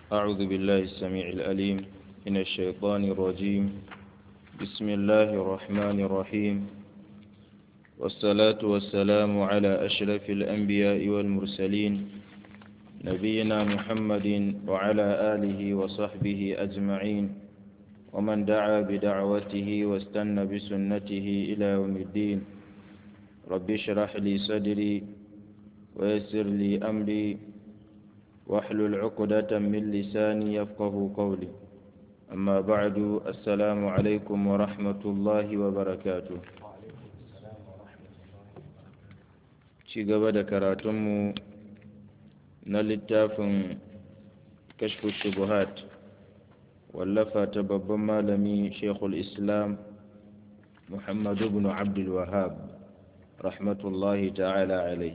أعوذ بالله السميع الأليم من الشيطان الرجيم بسم الله الرحمن الرحيم والصلاة والسلام على أشرف الأنبياء والمرسلين نبينا محمد وعلى آله وصحبه أجمعين ومن دعا بدعوته واستنى بسنته إلى يوم الدين رب اشرح لي صدري ويسر لي أمري واحلل عقدة من لساني يفقه قولي أما بعد السلام عليكم ورحمة الله وبركاته ci gaba da karatunmu na littafin kashfu shubuhat wallafa ta babban malami shekul islam muhammadu bin abdul wahab rahmatullahi ta'ala alai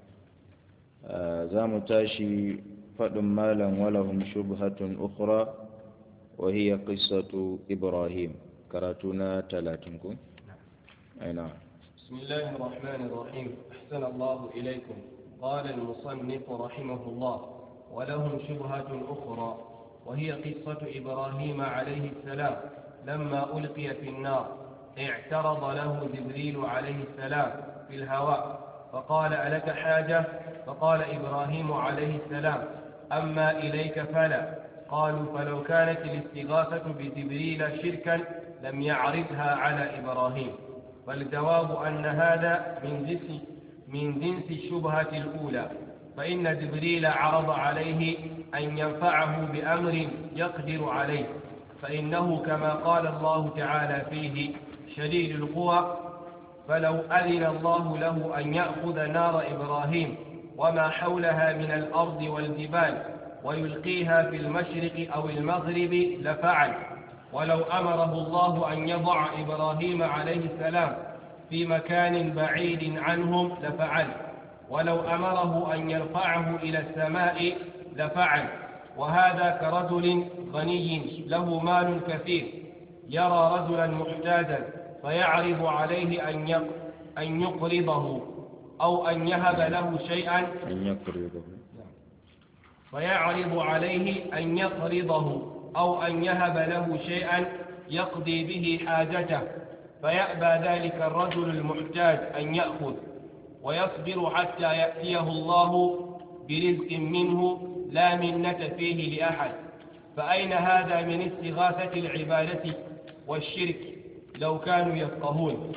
za mu tashi faɗin malam walahum shubhatun ukhra wa hiya qissatu ibrahim karatu na talatin ku aina بسم الله الرحمن الرحيم أحسن الله إليكم قال المصنف رحمه الله ولهم شبهة أخرى وهي قصة إبراهيم عليه السلام لما ألقي في النار اعترض له جبريل عليه السلام في الهواء فقال ألك حاجة فقال إبراهيم عليه السلام أما إليك فلا قالوا فلو كانت الاستغاثة بجبريل شركا لم يعرضها على إبراهيم فالجواب أن هذا من جنس من جنس الشبهة الأولى فإن جبريل عرض عليه أن ينفعه بأمر يقدر عليه فإنه كما قال الله تعالى فيه شديد القوى فلو أذن الله له أن يأخذ نار إبراهيم وما حولها من الأرض والجبال ويلقيها في المشرق أو المغرب لفعل ولو أمره الله أن يضع إبراهيم عليه السلام في مكان بعيد عنهم لفعل ولو أمره أن يرفعه إلى السماء لفعل وهذا كرجل غني له مال كثير يرى رجلا محتاجا فيعرض عليه أن أن يقرضه أو أن يهب له شيئا أن يقرضه فيعرض عليه أن يقرضه أو أن يهب له شيئا يقضي به حاجته فيأبى ذلك الرجل المحتاج أن يأخذ ويصبر حتى يأتيه الله برزق منه لا منة فيه لأحد فأين هذا من استغاثة العبادة والشرك لو كانوا يفقهون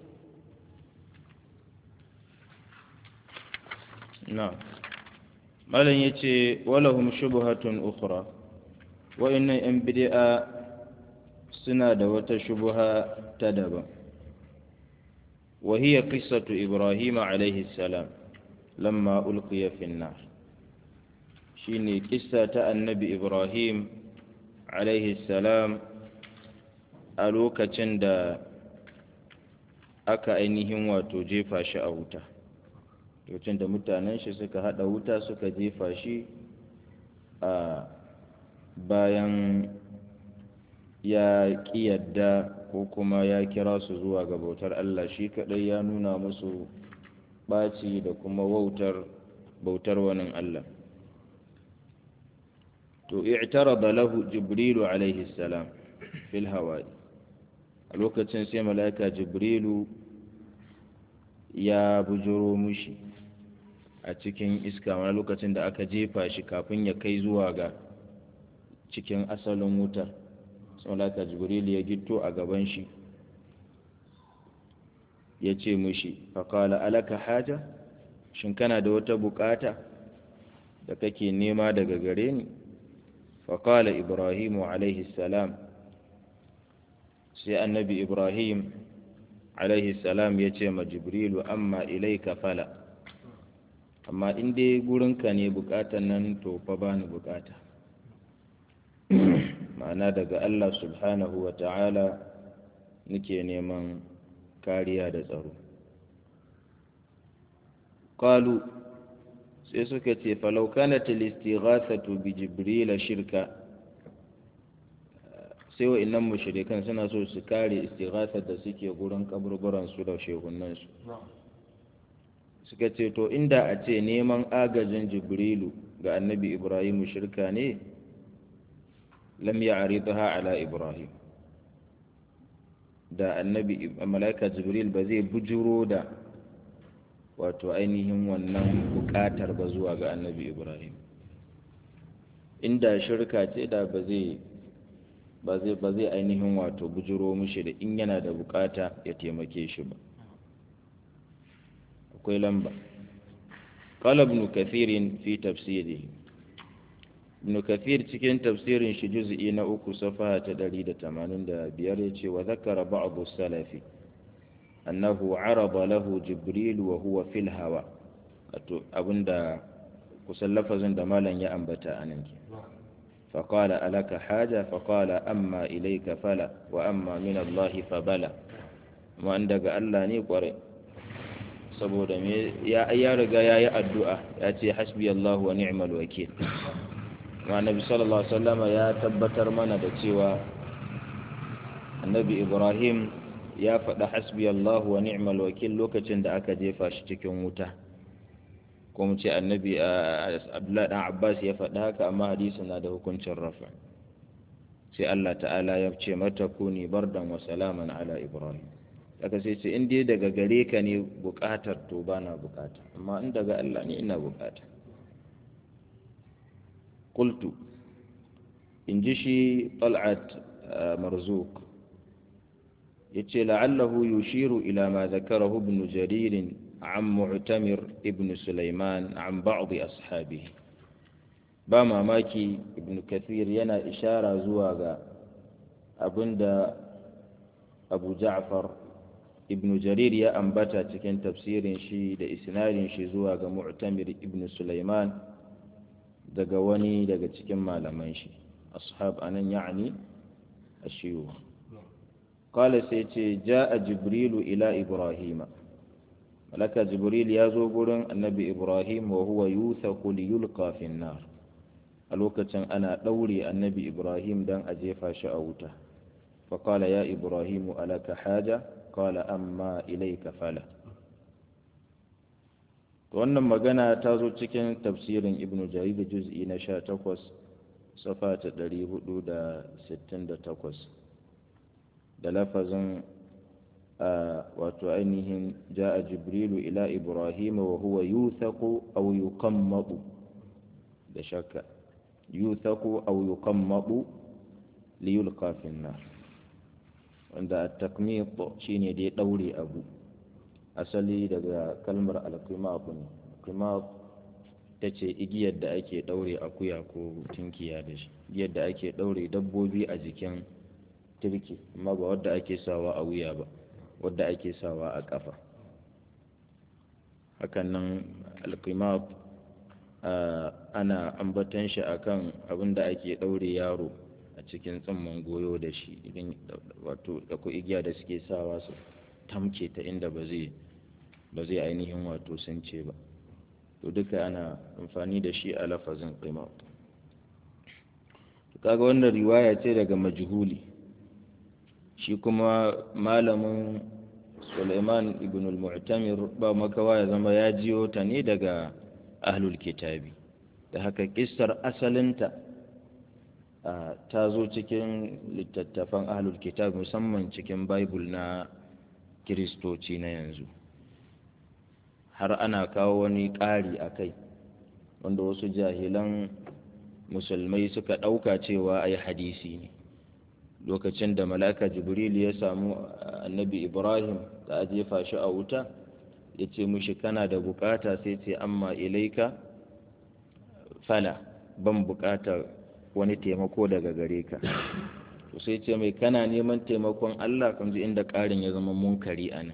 نعم malam ya ce walahum shubhatun ukhra wa'annan 'yan bid'a suna da wata shubha ta daban wa hiya qissatu ibrahim alayhi salam lamma ulqiya fi an-nar shine kissa ta annabi ibrahim alayhi salam a lokacin da aka ainihin wato jefa shi a wuta lokacin da mutanen shi suka hada wuta suka jefa shi a bayan ya yadda ko kuma ya kira su zuwa ga bautar Allah shi kadai ya nuna musu ɓaci da kuma wautar bautar wani Allah to i'tarada lahu jibrilu alaihi salam fil hawa'i a lokacin sai mala'ika jibrilu ya bujuro mushi a cikin iska wani lokacin da aka jefa shi kafin ya kai zuwa ga cikin asalin wutar saulaka jibril ya gito a gaban shi ya ce mushi faƙala alaka haja shin kana da wata bukata da kake nema daga gare ni faƙala ibrahimu alaihi salam sai annabi ibrahim alaihi salam ya ce ma jibrilu amma ilaika fala amma in dai gurinka ne bukatan nan to fa bani bukata ma'ana daga Allah subhanahu wa ta'ala nake neman kariya da tsaro qalu sai suka ce falau kanat al-istighathatu bi jibril shirka sai wa'annan mushrikan suna so su kare istighathar da suke gurin kaburburan su da shehunan su suka ce to inda a ce neman agajin jibrilu ga annabi ibrahimu shirka ne lam ya'ridha ala ibrahim da annabi malaika jibril ba zai bujuro da wato ainihin wannan bukatar ba zuwa ga annabi ibrahim inda shirka ce da ba zai ba zai ba zai ainihin wato bujuro mushi da in yana da bukata ya taimake shi ba akwai lamba قال ابن كثير في تفسيره ابن كثير cikin tafsirin shi juz'i na uku safaha ta 185 yace wa zakara ba'd as-salafi annahu arada lahu jibril wa huwa fil hawa wato abinda kusan lafazin da malam ya ambata anan ke فقال ألك حاجة فقال أما إليك فلا وأما من الله فبلا ما عندك ألا نيقرأ saboda me ya ya riga ya yi addu'a ya ce hasbi Allah wa ni'mal wakil wa annabi sallallahu alaihi wasallama ya tabbatar mana da cewa annabi Ibrahim ya faɗa hasbi Allah wa ni'mal wakil lokacin da aka jefa shi cikin wuta ko mu ce annabi Abdullah dan Abbas ya faɗa haka amma hadisin na da hukuncin rafa sai Allah ta'ala ya ce mata kuni bardan wa salaman ala Ibrahim aka sai ce in dai daga gare ka ne bukatar to ba na bukata amma in daga Allah ne ina bukata qultu in ji shi tal'at marzuk yace la'allahu yushiru ila ma zakarahu ibn jarir عن معتمر ابن سليمان عن بعض أصحابه ba mamaki ibn kathir yana ishara zuwa ga abinda abu ja'far ibn jarir ya ambata cikin tafsirin shi da isnadin shi zuwa ga mu'tamir ibn sulaiman daga wani daga cikin malaman shi ashab anan ya'ni ashiyu qala sai ce ja'a jibrilu ila ibrahima malaka jibril ya zo gurin annabi ibrahim wa huwa yuthaku li yulqa fi nar a lokacin ana daure annabi ibrahim dan a jefa shi a wuta fa qala ya ibrahim alaka haja qala amma ilayka fala wannan magana ta zo cikin tafsirin ibnu jarir juz'i na 18 safa ta 468 da lafazin wato ainihin ja'a jibrilu ila ibrahim wa huwa yuthaku aw yuqammadu da shakka yuthaku aw yuqammadu li yulqa fi nar wanda at-takmid shine dai daure abu asali daga kalmar al-qimab ne qimab tace igiyar da ake daure akuya ko tinkiya da shi igiyar da ake daure dabbobi a jikin turki amma ba wadda ake sawa a wuya ba wadda ake sawa a ƙafa hakanan alkimab ana ambatan shi akan abin da ake ɗaure yaro a cikin tsamman goyo da shi idan wato ko igiya da suke sawa su tamke ta inda ba zai ba zai ainihin wato sun ce ba to duka ana amfani da shi a lafazin qimab kaga wannan riwaya ce daga majhuli shi kuma malamin Suleiman ibn al-Mu'tamir ba makawa ya zama ya jiyo ta ne daga ahlul kitabi da haka kissar asalinta ta zo cikin littattafan ahlul kitab musamman cikin bible na kiristoci na yanzu har ana kawo wani ƙari a kai wanda wasu jahilan musulmai suka ɗauka cewa ai hadisi ne lokacin da malaka jibril ya samu annabi ibrahim da a jefa shi a wuta ya ce mushi kana da bukata sai ce amma ilaika fala ban bukatar wani taimako daga gare ka to sai ce mai kana neman taimakon allah kan ji inda karin ya zama munkari a nan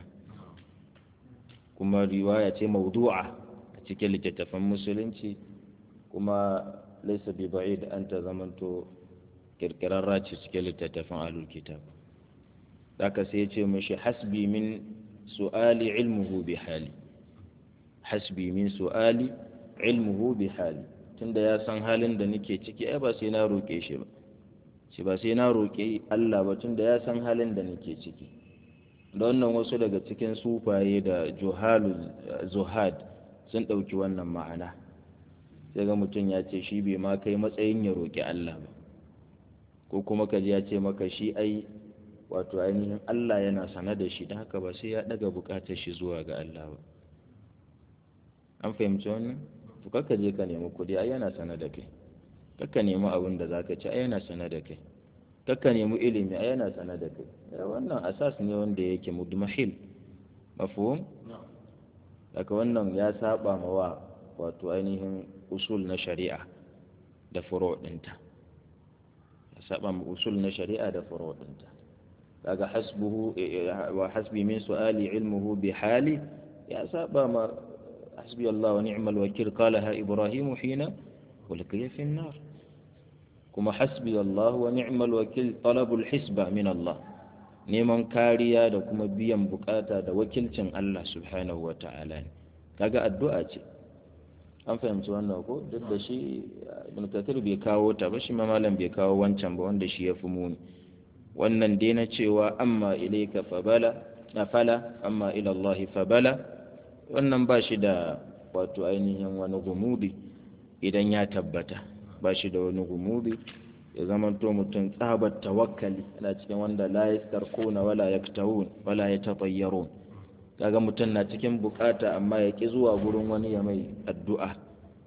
kuma riwaya ce maudu'a a cikin littattafan musulunci kuma laisa bi ba'id an ta zamanto kirkirarra ce cikin littattafan ahlul kitab haka sai ya ce mashi hasbi min su'ali ilmuhu bi hali hasbi min su'ali ilmuhu bi hali tunda ya san halin da nake ciki ai ba sai na roƙe shi ba shi ba sai na roƙe Allah ba tunda ya san halin da nake ciki da wannan wasu daga cikin sufaye da juhalu zuhad sun ɗauki wannan ma'ana sai ga mutum ya ce shi bai ma kai matsayin ya roƙi Allah ba ko kuma ka ji ya ce maka shi ai wato ainihin Allah yana sana da shi da haka ba sai ya daga bukatar shi zuwa ga Allah ba an fahimci wannan to kakka je ka nemi kuɗi ai yana sana da kai kakka nemi abin da zaka ci ai yana sana da kai kakka nemi ilimi ai yana sana da kai wannan asas ne wanda yake mudmahil mafhum daga wannan ya saba ma wa wato ainihin usul na shari'a da furo ɗinta ya saba ma usul na shari'a da furo ɗinta kaga hasbuhu wa hasbi min su'ali ilmuhu bi hali ya saba ma hasbi Allah wa ni'mal wakil qalaha ibrahim hina ulqiya fi an-nar kuma hasbi Allah wa ni'mal wakil talabul hisba min Allah neman kariya da kuma biyan bukata da wakilcin Allah subhanahu wa ta'ala ne kaga addu'a ce an fahimci wannan ko duk da shi ibn kathir bai kawo ta ba shi ma malam bai kawo wancan ba wanda shi ya fi muni wannan dai na cewa amma ilayka fabala na fala amma ila Allah fabala wannan ba shi da wato ainihin wani gumudi idan ya tabbata ba shi da wani gumudi ya zamanto mutum tsabar tawakkali yana cikin wanda la yastarquna wala yaktawun wala yatatayyarun kaga mutum na cikin bukata amma ya ki zuwa gurin wani ya mai addu'a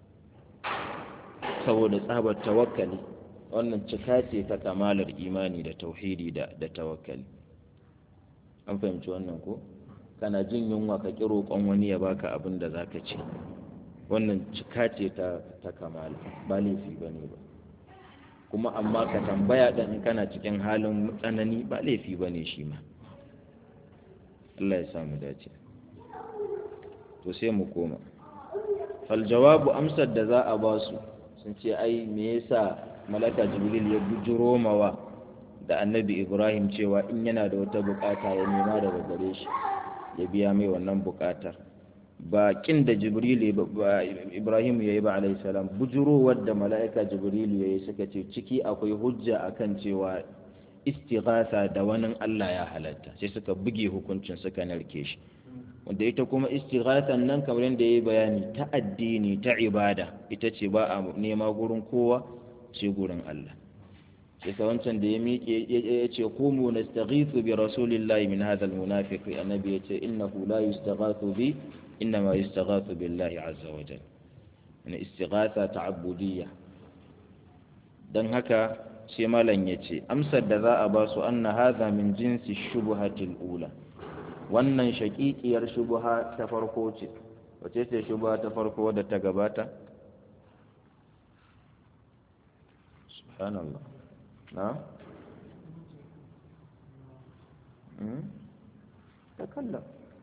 saboda tsabar tawakkali wannan cika ce ta kamalar imani da tauhidi da da tawakkali an fahimci wannan ko kana jin yunwa ka ki roƙon wani ya baka abin da zaka ci wannan cika ce ta ta kamala ba laifi bane ba kuma amma ka tambaya ɗan in kana cikin halin tsanani ba laifi ba ne shi ma Allah ya samu dace to sai mu koma fal jawabu amsar da za a ba su sun ce ai me yasa malaka jibril ya bujuro mawa da annabi ibrahim cewa in yana da wata bukata ya nema daga gare shi ya biya mai wannan bukatar ba kin da jibril ibrahim ya yi ba alaihi salam bujurowar da mala'ika jibril ya yi suka ce ciki akwai hujja akan cewa istighasa da wani Allah ya halatta sai suka buge hukuncin suka narke shi wanda ita kuma istighasan nan kamar yadda ya yi bayani ta addini ta ibada ita ce ba a nema gurin kowa ce gurin Allah sai ka wancan da ya miƙe ya ce kumu nastaghithu bi rasulillahi min hadha almunafiq annabi ya ce innahu la yustaghathu bi إنما يستغاث بالله عز وجل يعني استغاثة تعبدية dan haka sai malam ya ce amsar da za a ba su anna hadha min jinsi shubhatil ula wannan shaƙiƙiyar shubha ta farko ce wace ce shubha ta farko da ta gabata subhanallah na takallam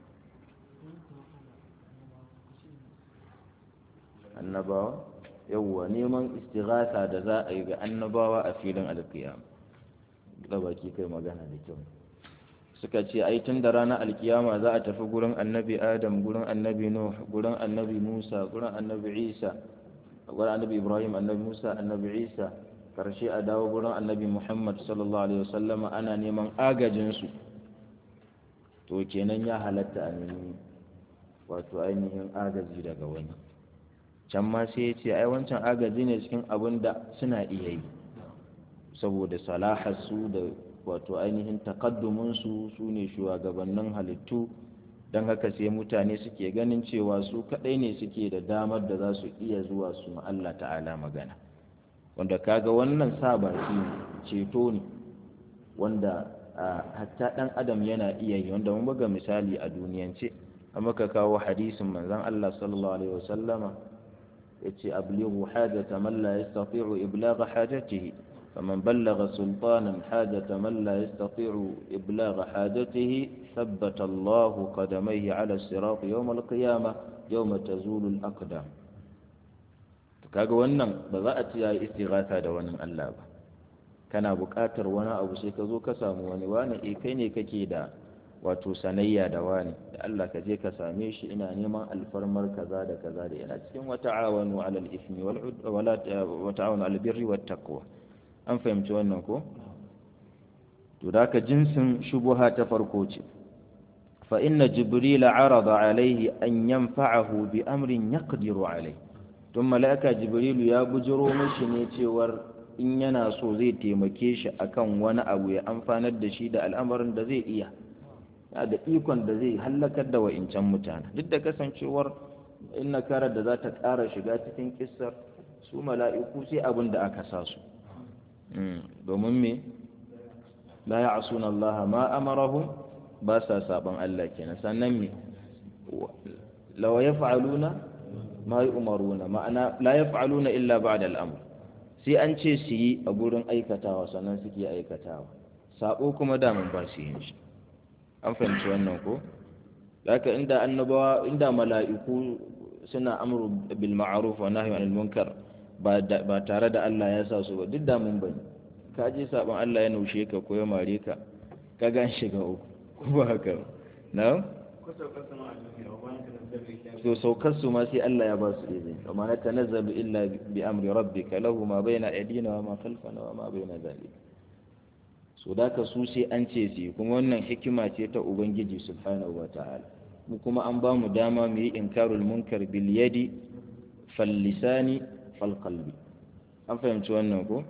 annabawa yawwa neman istighatha da za a yi ga annabawa a filin alkiyama da baki kai magana da kyau suka ce ai tun da ranar alkiyama za a tafi gurin annabi adam gurin annabi nuh gurin annabi musa gurin annabi isa gurin annabi ibrahim annabi musa annabi isa karshe a dawo gurin annabi muhammad sallallahu alaihi wasallama ana neman agajinsu to kenan ya halatta a nemi wato ainihin agaji daga wani can ma sai ya ce ai wancan agaji ne cikin abin da suna iya yi saboda salaharsu da wato ainihin takadduminsu su ne shugabannin halittu don haka sai mutane suke ganin cewa su kaɗai ne suke da damar da za su iya zuwa su ma Allah ta'ala magana wanda kaga wannan sa baki ceto ne wanda hatta ɗan adam yana iya yi wanda mun buga misali a duniyance amma ka kawo hadisin manzon Allah sallallahu alaihi wasallama yace ablighu hajata man la yastati'u iblagha hajatihi faman ballagha sultanan hajata man la yastati'u iblagha hajatihi thabbata Allahu qadamayhi 'ala as-sirat yawm al-qiyamah yawma tazulu al-aqdam kaga wannan ba za a ci yayi istighatha da wani Allah ba kana buƙatar wani abu sai ka zo ka samu wani wani eh kai ne kake da wato sanayya da wani da Allah ka je ka same shi ina neman alfarmar kaza da kaza da yana cikin wata awanu alal ismi wal wala wa ta'awanu alal birri wat taqwa an fahimci wannan ko to da ka jinsin shubuha ta farko ce fa inna jibril arada alaihi an yanfa'ahu bi amrin yaqdiru alaihi tun mala'ika jibrilu ya bujiro mashi ne cewar in yana so zai taimake shi akan wani abu ya amfanar da shi da al'amarin da zai iya yana da ikon da zai hallakar da wa'incan mutane duk da kasancewar in nakarar da za ta ƙara shiga cikin kissar su mala'iku sai abin da aka sa su domin me la ya'suna Allah ma amarahum ba sa saban Allah kenan sannan me law yaf'aluna ma yu'maruna ma'ana la yaf'aluna illa ba'da al-amr sai an ce su yi a gurin aikatawa sannan suke aikatawa sabo kuma daman ba su yin shi an fahimci wannan ko haka inda annabawa inda mala'iku suna amru bil ma'ruf wa nahyi anil munkar ba tare da Allah ya sa su ba duk da mun bane ka je saban Allah ya naushe ka ko ya mare ka ka gan shiga uku ko ba haka na so saukar su ma sai Allah ya ba su izini amma na tanazzalu illa bi amri rabbika lahu ma baina aydina wa ma khalfana wa ma baina zalika so da ka su sai an ce su kuma wannan hikima ce ta ubangiji subhanahu wa ta'ala mu kuma an ba mu dama mu yi inkarul munkar bil yadi fal lisani fal qalbi an fahimci wannan ko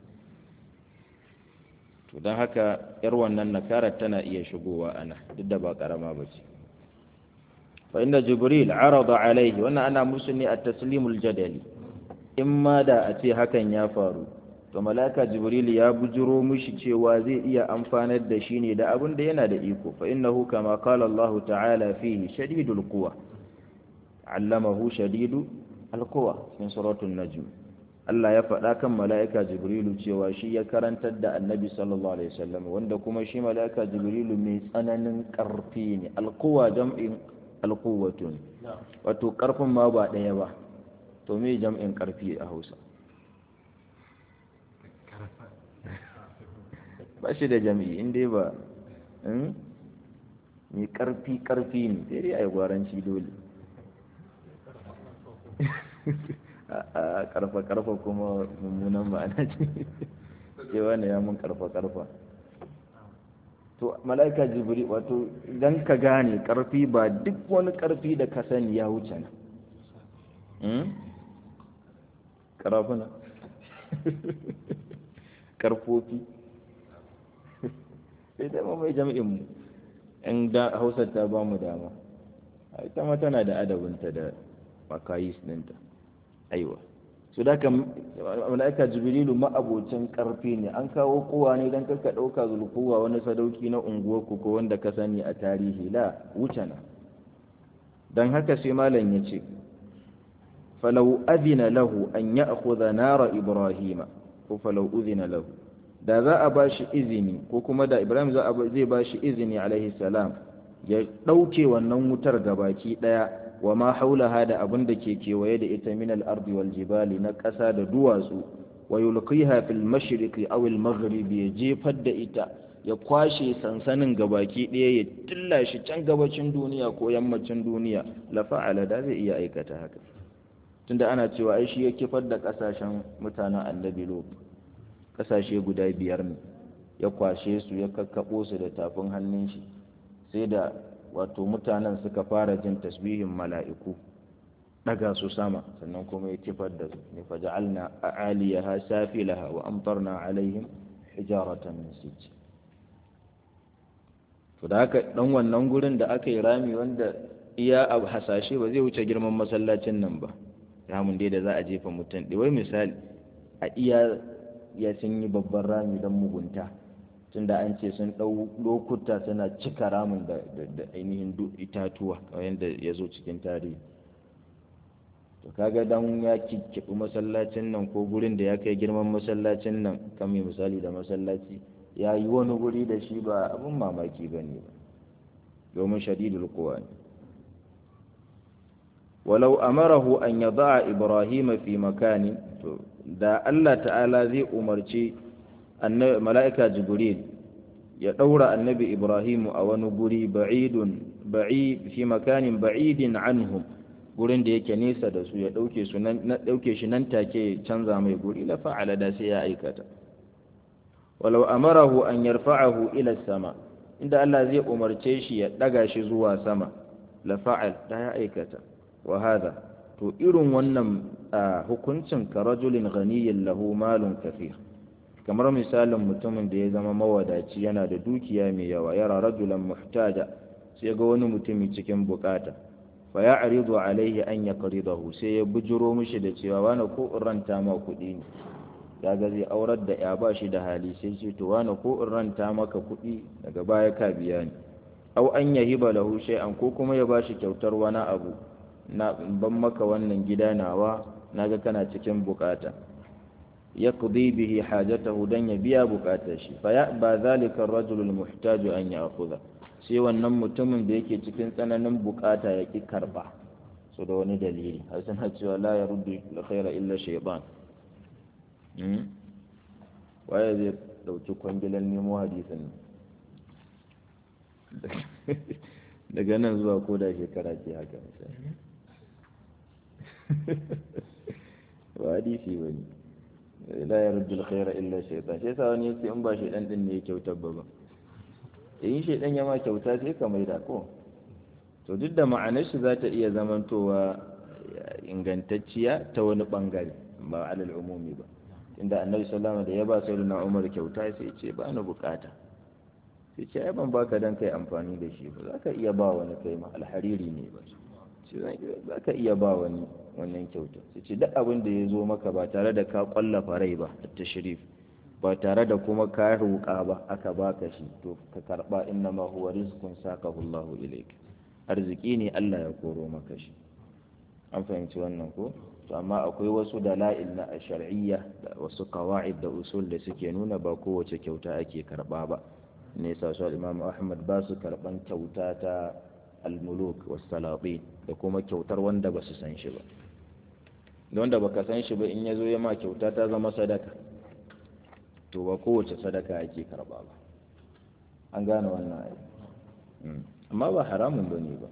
to don haka yar wannan nakarar tana iya shigowa ana duk da ba karama ba ce fa inda jibril arada alaihi wannan ana musu ne a taslimul jadali in ma da a ce hakan ya faru to malaka jibril ya bujiro mishi cewa zai iya amfanar da shi ne da abin da yana da iko fa innahu kama qala Allah ta'ala fihi shadidul quwa allamahu shadidu alquwa cikin suratul najm Allah ya faɗa kan mala'ika jibrilu cewa shi ya karantar da annabi sallallahu alaihi wasallam wanda kuma shi mala'ika jibrilu mai tsananin ƙarfi ne alquwa jam'in alquwwatun wato ƙarfin ma ba ɗaya ba to me jam'in ƙarfi a Hausa ba shi da jami'i in dai ba mai karfi karfi ne sai dai a yi gwaranci dole a karfa karfa kuma mummunan ma'ana ce cewa ne ya mun karfa karfa to mala'ika jibri wato idan ka gane karfi ba duk wani karfi da ka sani ya wuce na karafuna karfofi sai dai ma mai jami'in mu in da hausar ta ba mu dama ita ma tana da adabinta da makayis ɗinta aiwa su da mala'ika jibrilu ma'abocin karfi ne an kawo kowa ne don kaka ɗauka zulkuwa wani sadauki na unguwarku ko wanda ka sani a tarihi la wuce na don haka sai malam ya ce falau adina lahu an ya akhudha nara ibrahima ko falau udhina lahu da za a ba shi izini ko kuma da ibrahim zai ba shi izini alaihi salam ya ɗauke wannan wutar gabaki ɗaya wa ma haulaha da abin da ke kewaye da ita min al-ardi wal jibali na ƙasa da duwatsu wa yulqiha fil mashriqi aw al maghribi ya jefar da ita ya kwashe sansanin gabaki ɗaya ya tilla shi can gabacin duniya ko yammacin duniya la fa'ala da zai iya aikata haka tunda ana cewa ai shi ya kifar da ƙasashen mutanen annabi lot kasashe guda biyar ne ya kwashe su ya kakkaɓo su da tafin hannun shi sai da wato mutanen suka fara jin tasbihin mala'iku daga su sama sannan kuma ya kifar da su ne fa ja'alna a'aliyaha safilaha wa amtarna alaihim hijaratan min sijj to da haka dan wannan gurin da aka yi rami wanda iya abu hasashe ba zai wuce girman masallacin nan ba ramin dai da za a jefa mutum wai misali a iya ya sun yi babban rami don mugunta tunda an ce sun ɗau lokuta suna cika ramin da ainihin itatuwa kamar yadda ya zo cikin tarihi to kaga dan ya kikkiɓi masallacin nan ko gurin da ya kai girman masallacin nan kan mai misali da masallaci ya yi wani guri da shi ba abin mamaki ba ne ba domin shadidul kowa ne walau amarahu an yada'a ibrahima fi makani to da Allah ta'ala zai umarci mala'ika jibril ya ɗaura annabi ibrahimu a wani guri ba'idun ba'i fi makanin ba'idin anhum gurin da yake nesa da su ya ɗauke su nan ɗauke shi nan take canza mai guri la fa'ala da sai ya aikata walau amarahu an yarfa'ahu ila sama inda Allah zai umarce shi ya ɗaga shi zuwa sama la fa'al da ya aikata wa hada to irin wannan hukuncin ka rajulin ghaniyin lahu malun kafir kamar misalin mutumin da ya zama mawadaci yana da dukiya mai yawa yara rajulan muhtaja sai ga wani mutumi cikin bukata fa ya aridu alaihi an ya qaridahu sai ya bujuro mishi da cewa wani ko in ranta ma kuɗi ne ya ga zai aurar da ya ba shi da hali sai ce to wani ko in ranta maka kuɗi daga baya ka biya ni au an yahiba lahu shay'an ko kuma ya bashi kyautar wani abu na ban maka wannan gida nawa naga kana cikin bukata yaqdi bihi hajatahu dan ya biya bukatar shi fa ya ba zalika ar-rajul al-muhtaj an ya'khudha sai wannan mutumin da yake cikin tsananin bukata ya ki karba so da wani dalili har suna cewa la yaruddu al-khayra illa shaytan waye zai dauki kwangilan nemo hadisin daga nan zuwa ko da shekara ce haka misali ba hadisi ba ne la ya ruddu alkhaira illa shaytan sai sa wani yace in ba shaytan din ne ya kyautar ba ba in shaytan ya ma kyauta sai ka maida ko to duk da ma'anar shi za ta iya zamantowa ingantacciya ta wani bangare ba alal umumi ba inda annabi sallallahu alaihi da ya ba sayyidina umar kyauta sai ya ce ba ni bukata sai ce ai ban baka dan kai amfani da shi ba za ka iya ba wani kai ma alhariri ne ba za ka iya ba wani wannan kyauta sai ce duk abin da ya zo maka ba tare da ka kwallafa rai ba ta shirif ba tare da kuma ka roƙa ba aka baka shi to ka karba inna ma huwa rizqun saqahu Allah ilayka arziki ne Allah ya koro maka shi an fahimci wannan ko to amma akwai wasu dala'il na shar'iyya da wasu qawaid da usul da suke nuna ba kowace kyauta ake karba ba ne sa su imam ahmad ba su karban kyauta ta almuluk wasalatin da kuma kyautar wanda ba su san shi ba da wanda baka san shi ba in ya zo ya ma kyauta ta zama sadaka to ba kowace sadaka ake karba ba an gane wannan ayi amma ba haramun ba ne ba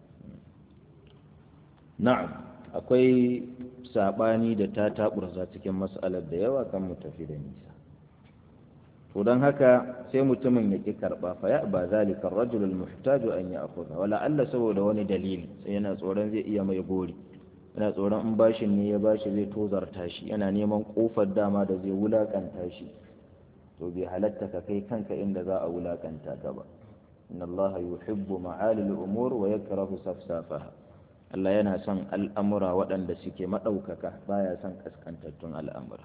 na'am akwai sabani da ta taburza cikin mas'alar da yawa kan mu tafi da nisa to don haka sai mutumin ya ƙi karɓa fa ya ba zalika rajul muhtaju an ya akhudha wala Allah saboda wani dalili sai yana tsoron zai iya mai gori yana tsoron in bashin ne ya bashi zai tozarta shi yana neman kofar dama da zai wulakanta shi to bai halatta ka kai kanka inda za a wulakanta ka ba inna Allah yuhibbu ma'alil umur wa yakrahu safsafaha Allah yana son al'amura waɗanda suke maɗaukaka baya son kaskantattun al'amura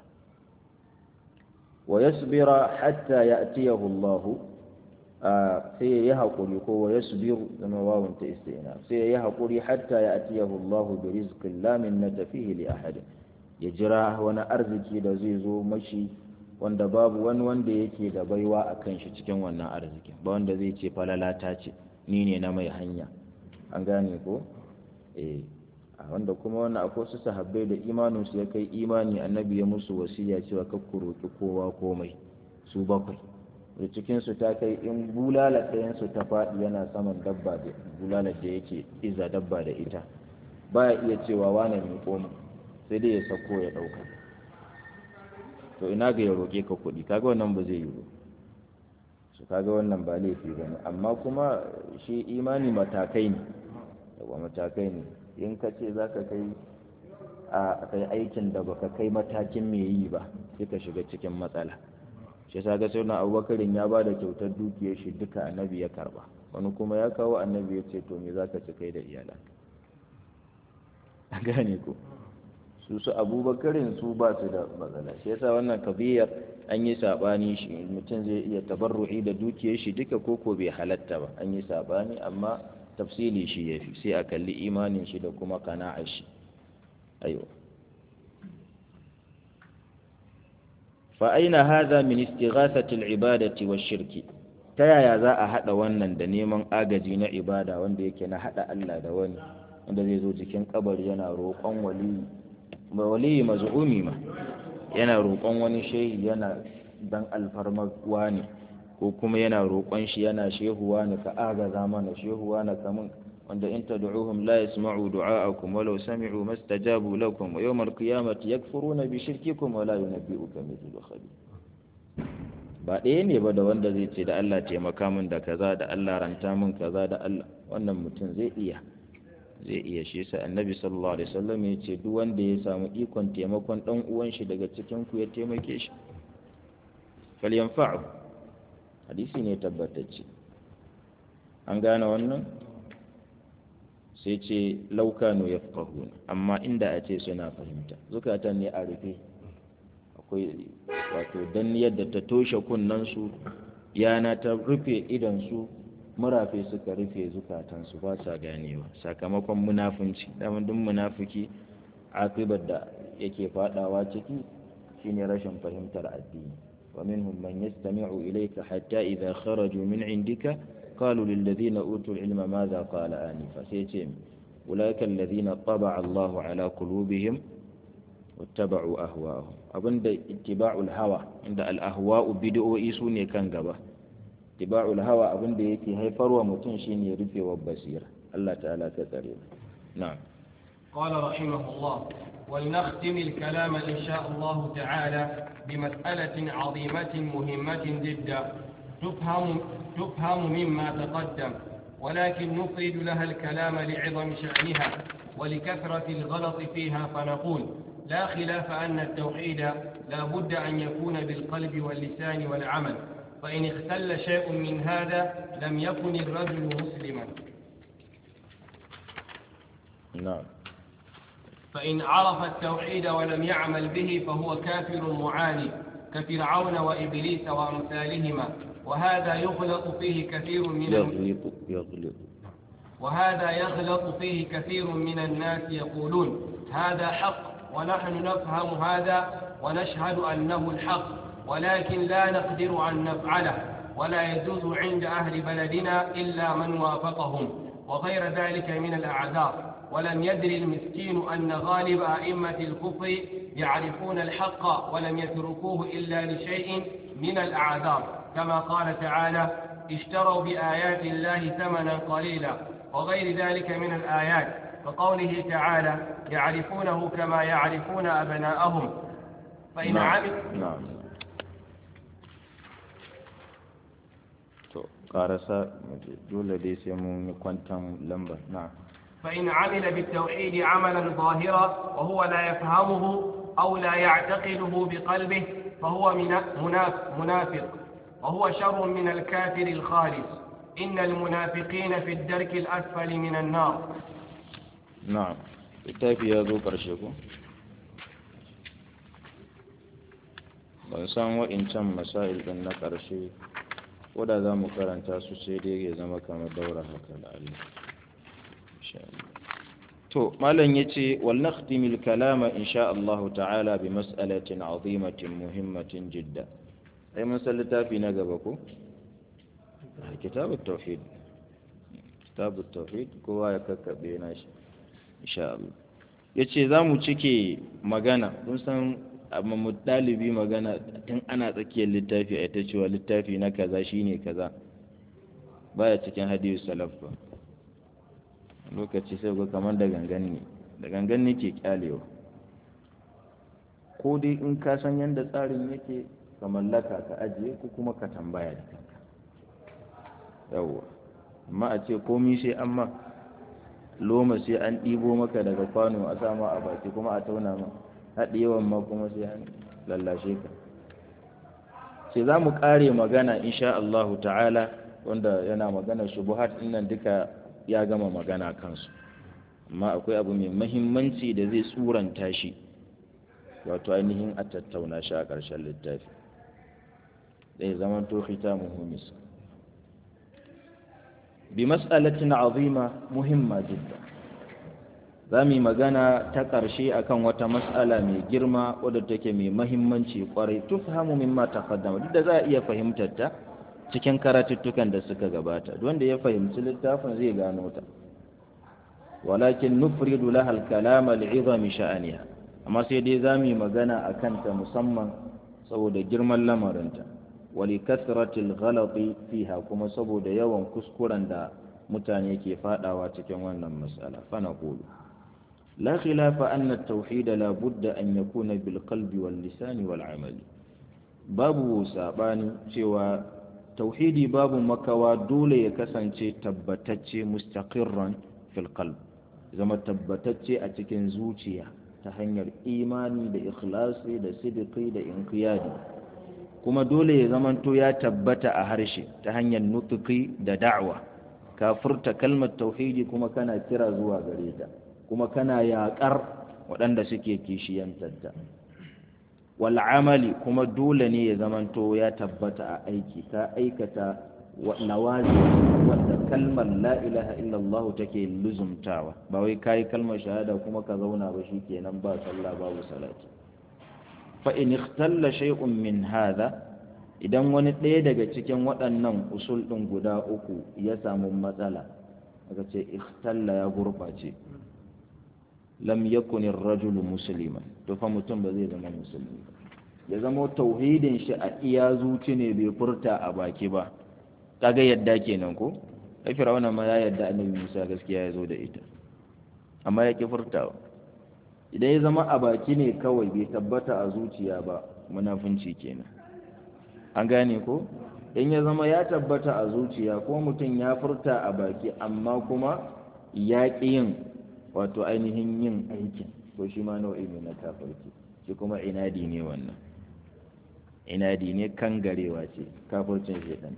ويصبر حتى يأتيه الله sai ya haƙuri ko wa ya subiru zama wawun ta istina sai ya haƙuri hatta ya atiyahu Allah bi rizqin la min natafihi li ahad ya jira wani arziki da zai zo mashi wanda babu wani wanda yake da baiwa a kan shi cikin wannan arziki ba wanda zai ce falalata ce ni ne na mai hanya an gane ko eh wanda kuma wannan akwai su sahabbai da imaninsu ya kai imani annabi ya musu wasiya cewa ka ku roƙi kowa komai su bakwai da cikinsu ta kai in bulala ɗayansu ta faɗi yana saman dabba da bulala da yake iza dabba da ita baya iya cewa wane mai koma sai dai ya sako ya ɗauka to ina ga ya roƙe ka kuɗi kaga wannan ba zai yi ba su kaga wannan ba laifi ba ne amma kuma shi imani matakai ne yawa matakai ne in ka ce za ka kai a kai aikin da baka kai matakin mai yi ba sai ka shiga cikin matsala shi sa ga sauna abubakarin ya ba da kyautar dukiyar shi duka annabi ya karba wani kuma ya kawo annabi ya ce to me za ka ci kai da iyalan a gane ko su su abubakarin su ba su da matsala shi yasa wannan kabiyar an yi sabani shi mutum zai iya tabarru'i da dukiyar shi duka koko bai halatta ba an yi sabani amma tafsili shi ya fi sai a kalli imanin shi da kuma kana'ar shi ayo fa aina hadha min istighathati al-ibadati wash-shirki ta yaya za a hada wannan da neman agaji na ibada wanda yake na hada Allah da wani wanda zai zo cikin kabari yana roƙon wali wali maz'umi ma yana roƙon wani shehi yana dan alfarmar wani ko kuma yana roƙon shi yana shehuwa ne ka agaza mana shehuwa na kamun wanda in tad'uhum la yasma'u du'a'akum walau sami'u mastajabu lakum wa yawm al-qiyamati yakfuruna bi shirkikum wa la yunabbi'uka mithlu khabir ba ɗaya ne ba da wanda zai ce da Allah taimaka min da kaza da Allah ranta min kaza da Allah wannan mutum zai iya zai iya shi sa annabi sallallahu alaihi wasallam ya ce duk wanda ya samu ikon taimakon dan uwan shi daga cikin ku ya taimake shi falyanfa'u hadisi ne tabbatacce an gane wannan sai ce laukanu ya amma inda a ce suna fahimta zukatan ne a rufe akwai wato dan yadda ta toshe kunnansu yana ta rufe idansu murafe suka rufe zukatansu ba sa ganewa sakamakon munafunci daman duk munafuki akibar da yake fadawa ciki shine rashin fahimtar addini wa minhum man yastami'u ilayka hatta idha kharaju min indika قالوا للذين أوتوا العلم ماذا قال آنفا سيتم أولئك الذين طبع الله على قلوبهم واتبعوا أهواءهم أبن اتباع الهوى عند الأهواء بدؤوا إيسوني كان قبا اتباع الهوى أبن يكي هيفر ومتنشين يرفي وبصير الله تعالى كتريم نعم قال رحمه الله ولنختم الكلام إن شاء الله تعالى بمسألة عظيمة مهمة جدا تفهم تفهم مما تقدم ولكن نفرد لها الكلام لعظم شأنها ولكثرة الغلط فيها فنقول لا خلاف أن التوحيد لا بد أن يكون بالقلب واللسان والعمل فإن اختل شيء من هذا لم يكن الرجل مسلما نعم فإن عرف التوحيد ولم يعمل به فهو كافر معاني كفرعون وإبليس وأمثالهما وهذا يغلط فيه كثير من يغلط يغلط وهذا يغلط فيه كثير من الناس يقولون هذا حق ونحن نفهم هذا ونشهد أنه الحق ولكن لا نقدر أن نفعله ولا يجوز عند أهل بلدنا إلا من وافقهم وغير ذلك من الأعذار ولم يدري المسكين أن غالب أئمة الكفر يعرفون الحق ولم يتركوه إلا لشيء من الأعذار كما قال تعالى اشتروا بآيات الله ثمنا قليلا وغير ذلك من الآيات كقوله تعالى يعرفونه كما يعرفون أبناءهم فإن نعم عمل نعم to karasa dole dai sai mun yi kwantan lambar na فإن عمل بالتوحيد عملا ظاهرا وهو لا يفهمه أو لا يعتقده بقلبه فهو من- مناف- منافق وهو شر من الكافر الخالص إن المنافقين في الدرك الأسفل من النار na'am littafi ya zo ƙarshe ko ban san wa'incan masail ɗin na ƙarshe ko da za mu karanta su sai dai ya zama kamar daura haka da Allah Insha Allah. to malam yace wal nakhtimil kalama insha Allah ta'ala bi mas'alatin azimatin muhimmatin jidda ai mun san littafi na gaba ko kitabut tauhid kitabut tauhid kowa ya kakkabe na shi insha Allah yace za mu cike magana kun san amma mu dalibi magana tun ana tsakiyar littafi a ita cewa littafi na kaza shine kaza baya cikin hadisi salaf ba lokaci sai ga kamar da gangan ne da gangan ne ke kyalewa ko dai in ka san yadda tsarin yake ka mallaka ka ajiye ko kuma ka tambaya da kanka yawwa amma a ce komi sai an ma loma sai an ɗibo maka daga kwano a sama a baki kuma a tauna ma haɗe yawan ma kuma sai an lallashe ka sai za mu ƙare magana insha Allahu ta'ala wanda yana magana shubuhat nan duka ya gama magana kansu amma akwai abu mai mahimmanci da zai tsuranta shi wato ainihin a tattauna shi a ƙarshen littafi zai zama to khita muhimmis bi mas'alatin azima muhimma jidda za mu yi magana ta ƙarshe akan wata mas'ala mai girma wadda take mai mahimmanci kwarai tufhamu mimma taqaddama duk da za a iya fahimtar ta cikin karatuttukan da suka gabata wanda ya fahimci littafin zai gano ta walakin nufridu laha al-kalama li'izami sha'aniha amma sai dai za mu yi magana a kanta musamman saboda girman lamarinta wali kasratil ghalati fiha kuma saboda yawan kuskuren da mutane ke fadawa cikin wannan mas'ala fa naqulu la khilafa anna at-tauhid la budda an yakuna bil qalbi wal lisani wal amali babu sabani cewa tauhidi babu makawa dole ya kasance tabbatacce mustaqirran fil qalb zama tabbatacce a cikin zuciya ta hanyar imani da ikhlasi da sidiki da inqiyadi kuma dole ya zamanto ya tabbata a harshe ta hanyar nutuki da da'wa ka furta kalmar tauhidi kuma kana kira zuwa gare ta kuma kana yaƙar waɗanda suke kishiyantarta wal amali kuma dole ne ya zamanto ya tabbata a aiki ka aikata nawazi wanda kalmar la ilaha illallah take luzumtawa ba wai kai kalmar shahada kuma ka zauna ba shikenan ba sallah babu salati fa in ikhtalla shay'un min hadha idan wani ɗaya daga cikin waɗannan usul ɗin guda uku ya samu matsala aka ce ikhtalla ya gurɓace lam yakun ar-rajulu musliman to fa mutum ba zai zama musulmi ba ya zama tauhidin shi a iya zuci ne bai furta a baki ba kaga yadda kenan ko ai fir'auna ma ya yadda annabi Musa gaskiya ya zo da ita amma ya ki furtawa idan ya zama a baki ne kawai bai tabbata a zuciya ba munafunci kenan an gane ko in ya zama ya tabbata a zuciya ko mutum ya furta a baki amma kuma ya ƙi yin wato ainihin yin aikin to shi ma nau'i ne na kafirci shi kuma inadi ne wannan inadi ne kangarewa ce kafircin shaidan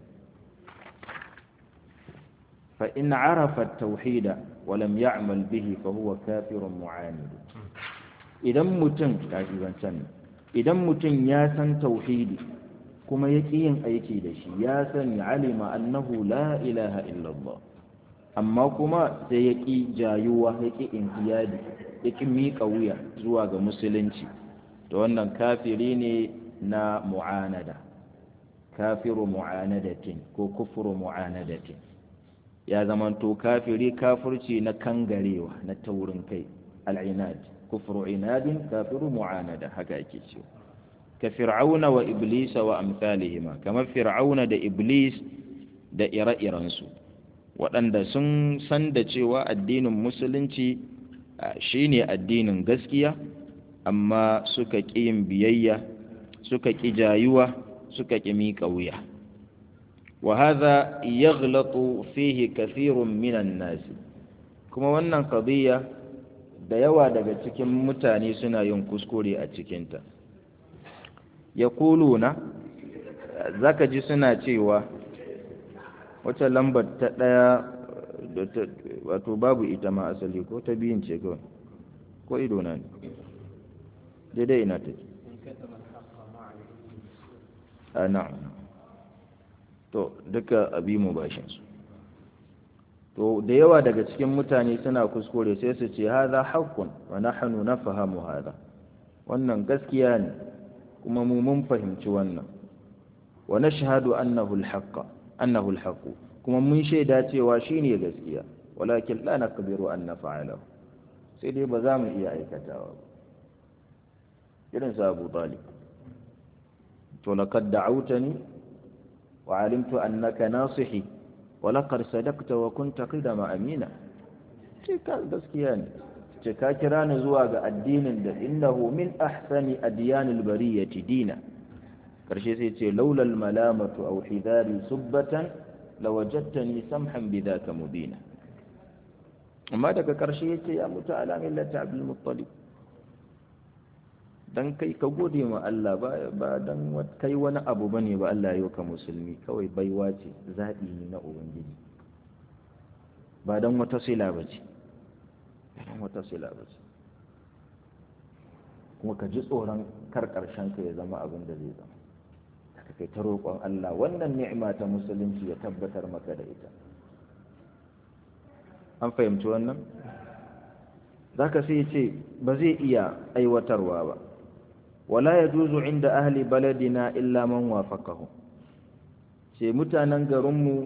fa in arafa tauhida wa lam ya'mal bihi fa huwa kafirun mu'anid idan mutum kaji zancan idan mutum ya san tauhidi kuma ya ƙi yin aiki da shi ya sani alima annahu la ilaha illallah amma kuma sai ya ƙi jayuwa ya ƙi intiyadi ya ƙi miƙa wuya zuwa ga musulunci da wannan kafiri ne na mu'anada kafiru mu'anadatin ko kufuru mu'anadatin ya zamanto kafiri kafirci na kangarewa na taurin kai al'inad kufru inadin kafiru mu'anada haka ake cewa ka fir'auna wa iblisa wa amsalihima kamar fir'auna da iblis da ire-irensu waɗanda sun san da cewa addinin musulunci shine addinin gaskiya amma suka ƙi yin biyayya suka ƙi jayuwa suka ƙi miƙa wuya wa hadha yaghlatu fihi kathirun minan nas kuma wannan qadiyya da yawa daga cikin mutane suna yin kuskure a cikinta yaquluna zaka ji suna cewa wata lambar ta ɗaya wato babu ita ma asali ko ta biyun ce kawai ko ido na ne daidai ina take a na'am to duka abi mu bashin su to da yawa daga cikin mutane suna kuskure sai su ce hadha haqqun wa nahnu nafahamu hadha wannan gaskiya ne kuma mu mun fahimci wannan wa nashhadu annahu al-haqq annahu al-haqq kuma mun shaida cewa shine gaskiya walakin la naqdiru an naf'alahu sai dai ba za mu iya aikatawa ba irin sa Abu Talib to laqad da'awtani wa 'alimtu annaka nasihi wa laqad sadaqta wa kunta qidama amina ce ka gaskiya ne ce ka kira ni zuwa ga addinin da innahu min ahsani adyanil bariyati dina karshe sai ce laulal malamatu aw hidari subbatan lawajadtani samhan bidhaka mubina amma daga karshe yace ya mutu ala millati abdul muttalib dan kai ka gode ma Allah ba ba dan kai wani abu bane ba Allah ya ka musulmi kawai baiwa ce zabi ne na ubangiji ba dan wata sila bace dan wata sila bace kuma ka ji tsoron kar karshen ka ya zama abin da zai zama ka kai ta roƙon Allah wannan ni'ima ta musulunci ya tabbatar maka da ita an fahimci wannan zaka sai ce ba zai iya aiwatarwa ba wala yajuzu inda ahli baladina illa man wafaqahu ce mutanen garinmu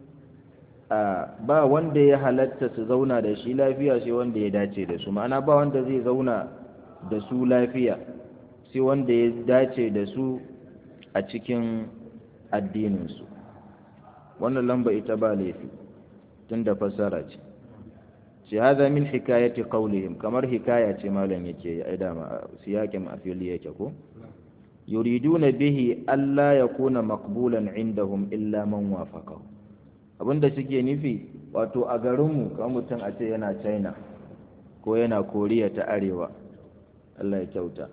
ba wanda ya halatta su zauna da shi lafiya sai wanda ya dace da su ma'ana ba wanda zai zauna da su lafiya sai wanda ya dace da su a cikin addininsu wannan lamba ita ba laifi tun da fassara ce ce haza min hikayati qawlihim kamar hikaya ce malam yake ai dama siyakin afili yake ko yuriduna bihi alla yakuna maqbulan indahum illa man wafaqahu abinda suke nufi wato a garinmu kamar mutum a ce yana china ko yana koriya ta arewa Allah ya kyauta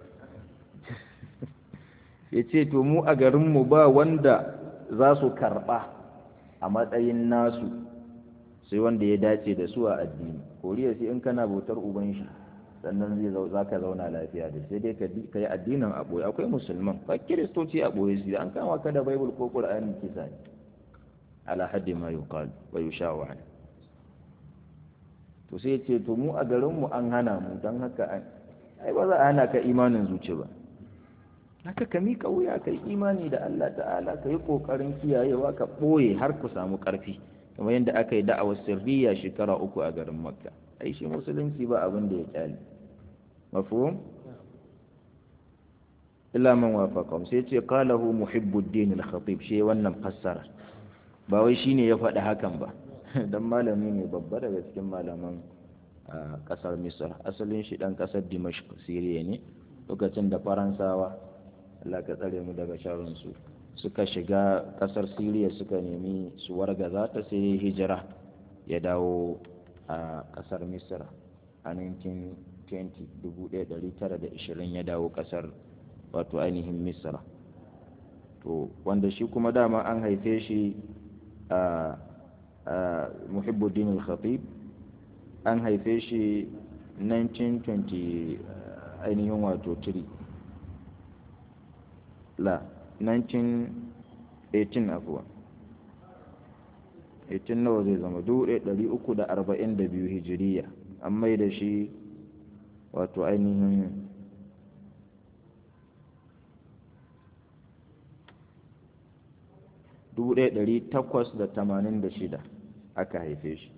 ya ce to mu a garinmu ba wanda za su karɓa a matsayin nasu sai wanda ya dace da su a addini koriya sai in kana bautar uban shi sannan zai za ka zauna lafiya da sai dai ka yi addinin a ɓoye akwai musulman ba kiristoci a ɓoye su an kama ka da baibul ko ƙur'ani kisa ne ala haddi ma yuqal wa yushawa to sai ce to mu a garinmu an hana mu don haka an ai ba za a hana ka imanin zuci ba haka ka miƙa wuya ka yi imani da Allah ta'ala ka yi ƙoƙarin kiyayewa ka ɓoye har ku samu ƙarfi kamar yadda aka yi da'awar sirriya shekara uku a garin makka ai shi musulunci ba abin da ya kyale mafhum illa man wafaqahum sai ce qalahu muhibbuddin al-khatib shi wannan fassara ba wai shine ya faɗi hakan ba dan malami ne babba daga cikin malaman kasar misr asalin shi dan kasar dimashq siriya ne lokacin da faransawa Allah ka tsare mu daga sharrin su suka shiga kasar siriya suka nemi su wargaza ta sai hijira ya dawo a kasar misra a 1920 1920 ya dawo kasar wato ainihin misra to wanda shi kuma dama an haife shi a muhibbuddin al-khatib an haife shi 1920 ainihin wato 3 la 1918 afuwa 18 nawa zai zama 1342 hijiriya an mai da shi wato ainihin dubu ɗaya ɗari takwas da tamanin da shida aka haife shi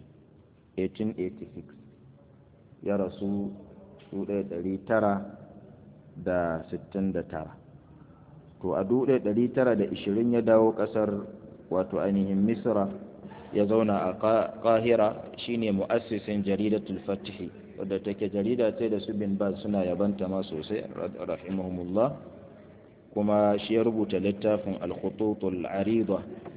1886 ya rasu dubu ɗaya ɗari tara da sittin da tara to a dubu ɗaya ɗari tara da ishirin ya dawo ƙasar wato ainihin misra ya zauna a ƙahira shine mu'assisin jaridatul fatihi wadda take jarida ce da su bin baz suna yabanta ma sosai rahimahumullah kuma shi ya rubuta littafin al-khututul arida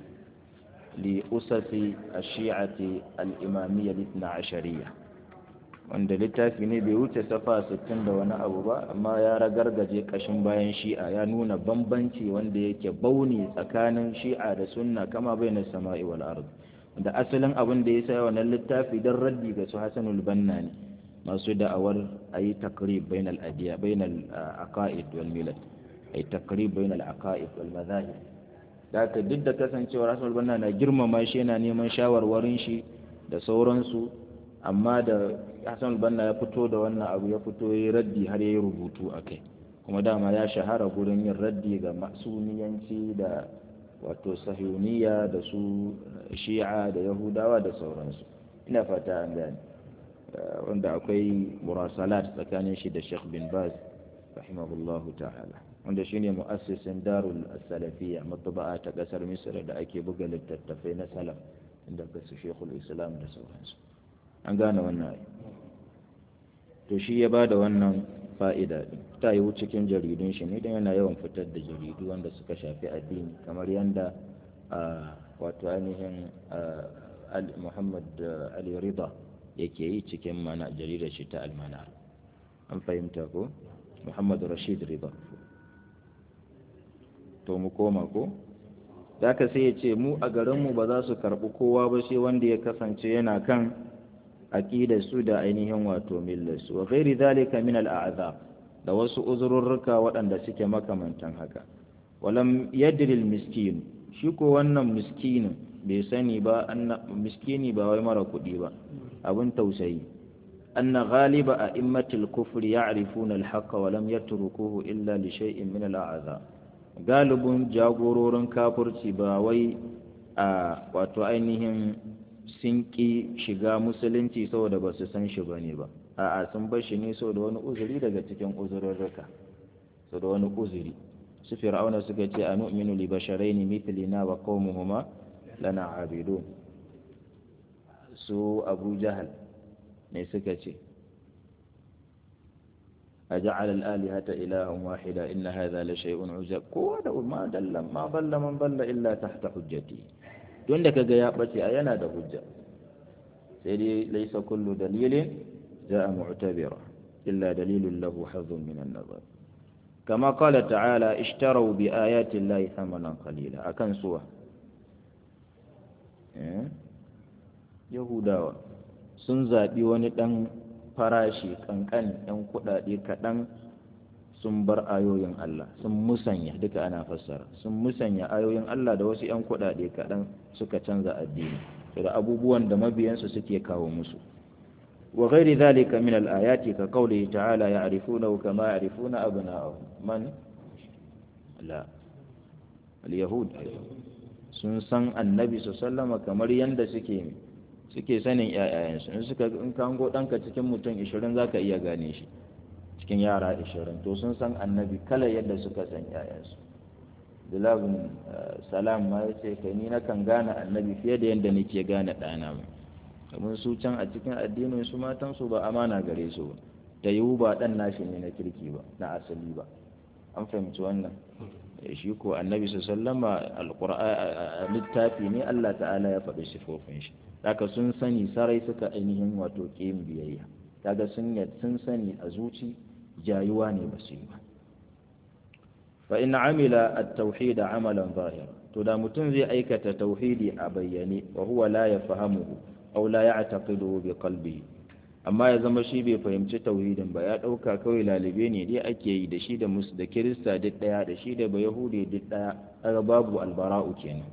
li usasi ash-shi'ati al-imamiyya al ashariya wanda littafi ne bai wuce safa 60 da wani abu ba amma ya ragargaje kashin bayan shi'a ya nuna bambanci wanda yake bauni tsakanin shi'a da sunna kama baina sama'i wal ard da asalin abin da ya sa wannan littafi dan raddi ga su Hasanul Banna ne masu da'awar ayi takrib bainal adiya bainal aqaid wal milal ay takrib bain al-aqaid wal madahib da ka duk da kasancewar Rasul Banna na girmama shi yana neman shawarwarin shi da sauransu amma da Hassan Banna ya fito da wannan abu ya fito yayi raddi har yayi rubutu akai kuma dama ya shahara gurin yin raddi ga masuniyanci da wato sahiyuniya da su shi'a da yahudawa da sauransu ina fata an gane wanda akwai murasalat tsakanin shi da Sheikh bin Baz rahimahullahu ta'ala wanda shine mu'assisin darul salafiyya matba'a ta kasar misra da ake buga littattafai na salaf inda ka su shekul islam da sauransu an gane wannan ai to shi ya bada wannan fa'ida din ta yi cikin jaridun shi ne dan yana yawan fitar da jaridu wanda suka shafi addini kamar yanda wato ainihin Muhammad Ali Rida yake yi cikin mana jaridar shi ta almanar an fahimta ko Muhammad Rashid Rida to mu koma ko da ka sai ya ce mu a garinmu ba za su karɓi kowa ba sai wanda ya kasance yana kan aƙidar su da ainihin wato millar su wa ghairi zalika min al'azab da wasu uzururruka waɗanda suke makamantan haka walam yadril miskin shi ko wannan miskinin bai sani ba miskini ba wai mara kuɗi ba abin tausayi anna ghaliba a immatil kufri ya'rifuna al-haqqa wa lam yatrukuhu illa li shay'in min al-a'zab galibin jagororin kafurci ba wai a wato ainihin sun ƙi shiga musulunci saboda ba su san shi ba ne ba a'a sun bar shi ne saboda wani uzuri daga cikin uzurarraka saboda wani uzuri su fir'auna suka ce a nu'minu li basharaini mithlina wa qaumuhuma lana abidun su abu jahal ne suka ce أجعل الآلهة إلها واحدا إن هذا لشيء عجب قوة ما دل ما ضل من ضل إلا تحت حجتي دون لك جاء بتي أينا ده حجة سيدي ليس كل دليل جاء معتبرا إلا دليل له حظ من النظر كما قال تعالى اشتروا بآيات الله ثمنا قليلا أكن سوى يهودا sun zaɓi wani ɗan farashi ƙanƙan ‘yan kuɗaɗe kaɗan sun bar ayoyin Allah sun musanya duka ana fassara sun musanya ayoyin Allah da wasu ‘yan kuɗaɗe kaɗan suka canza addini da abubuwan da mabiyansu suke kawo musu wa ghairi zalika min al-ayati ka qawlihi ta'ala ya'rifunahu kama ya'rifuna abna'ahum man la al-yahud sun san annabi sallallahu kamar yanda suke suke sanin ƴaƴayensu in suka in ka hango ɗanka cikin mutum 20 zaka iya gane shi cikin yara 20 to sun san annabi kala yadda suka san ƴaƴansu Bilabin salam ma ya ce kai ni na kan gane annabi fiye da yadda nake gane ɗana mai kamar su can a cikin addinin su matan su ba amana gare su ba da yiwu ba ɗan nashi ne na kirki ba na asali ba an fahimci wannan shi ko annabi su sallama alƙur'a littafi ne Allah ta'ala ya faɗi sifofin shi haka sun sani sarai suka ainihin wato ƙin biyayya kaga sun sun sani a zuci jayuwa ne ba su yi ba fa in amila at-tauhid amalan zahira to da mutum zai aikata tauhidi a bayyane wa huwa la yafahamuhu aw la ya'taqidu bi qalbihi amma ya zama shi bai fahimci tauhidin ba ya dauka kawai lalibe ne dai ake yi da shi da mus da kirista duk daya da shi da bayahudi duk daya kaga babu albara'u kenan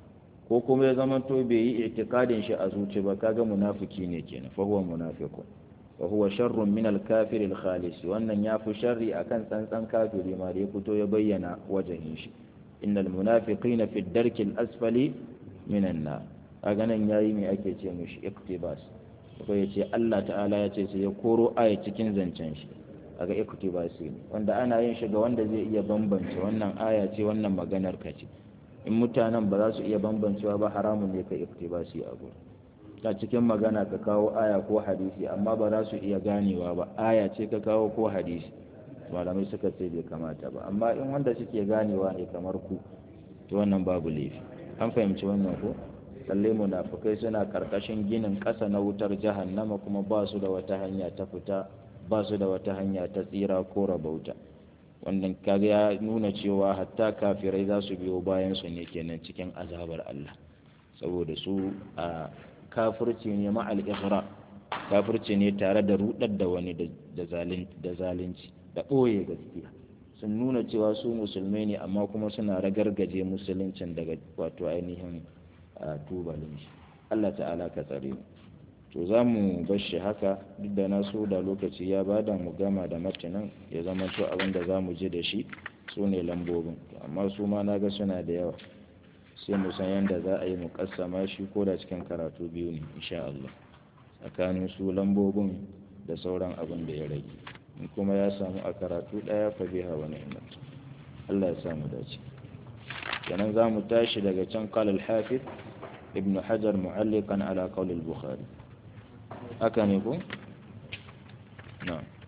ko kuma ya zama to bai yi i'tiqadin shi a zuci ba kaga munafiki ne kenan fa huwa munafiqun wa huwa sharrun min al-kafir al-khalis wannan yafi sharri akan tsantsan kafiri ma da ya fito ya bayyana wajen shi innal munafiqina fi ad-darki al-asfali min an-nar kaga nan yayi me ake ce mishi iktibas ko yace Allah ta'ala ya ce sai ya koro aya cikin zancen shi kaga iktibasi ne wanda ana yin shi ga wanda zai iya bambance wannan aya ce wannan maganar ka ce in mutanen ba za su iya bambancewa ba haramun ne ka iktibasi a gurin ta cikin magana ka kawo aya ko hadisi amma ba za su iya ganewa ba aya ce ka kawo ko hadisi malamai suka ce bai kamata ba amma in wanda suke ganewa ne kamar ku to wannan babu laifi an fahimci wannan ko lalle munafukai suna karkashin ginin ƙasa na wutar jahannama kuma ba su da wata hanya ta fita ba su da wata hanya ta tsira ko rabauta wannan kaga ya nuna cewa hatta kafirai za su biyo bayan su ne kenan cikin azabar Allah saboda su a kafirci ne ma'al ighra kafirci ne tare da rudar da wani da zalunci da ɓoye gaskiya sun nuna cewa su musulmai ne amma kuma suna ragargaje musuluncin daga wato ainihin tubalin shi Allah ta'ala ka tsare mu to za mu bar shi haka duk da na so da lokaci ya bada mu gama da matanan ya zama to abin da za mu ji da shi su ne lambobin amma su ma na ga suna da yawa sai mu san yadda za a yi mu kassama shi ko da cikin karatu biyu ne insha Allah tsakanin su lambobin da sauran abin da ya rage in kuma ya samu a karatu ɗaya fa biha wa ni'mat Allah ya samu dace kenan za mu tashi daga can qala al-hafiz ibn hajar mu'alliqan ala qawl al-bukhari haka ne ko na'am